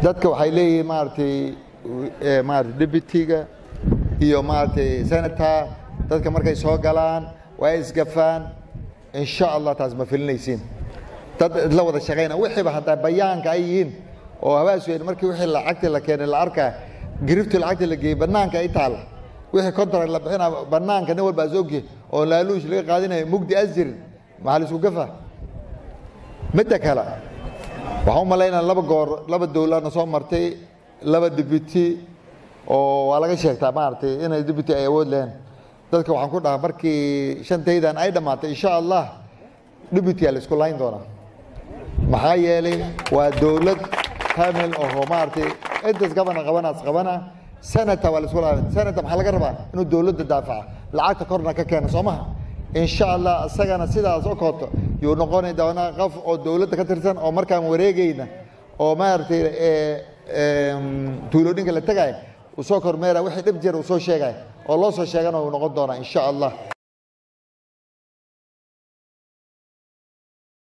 dadka waxay leeyihiin maaragtay maarata deputyga iyo maaragtay senator dadka markay soo galaan waa isgafaan insha allah taas ma filinaysiin dad idla wada shaqayna wixiiba haddaa bayaanka ay yihiin oo habaasweyn markii wixii lacagtii la keenay la arkaa giriftii lacagtii la geeyey bannaanka ay taal wixii contract la bixina bannaanka nin walba asogye oo laaluush laga qaadinayo mugdi asjirin maxaa la isku gafa midda kale waxaan u malaynaa laba goor laba dowladna soo martay laba deputy oo waa laga sheegtaa maaragtay inay deputy ay awood leheen dadka waxaan ku dhahaa markii shantaydan ay dhammaatay insha allah deputya la isku layn doonaa maxaa yeelay waa dowlad kamil oo maaragtay intaas gabana qabanaas qabana senata waa la isku layn senata maxaa laga rabaa inuu dowladda daafaca lacagta korna ka keena soo maha insha allah isagana sidaas o kooto yuu noqoni doonaa qof oo dowladda ka tirsan oo markaan wareegayna oo maaragtay tuulooyinka la tegaya uu soo kormeera wixii dhib jira uu soo sheegaya oo loo soo sheegana uu noqon doonaa insha allah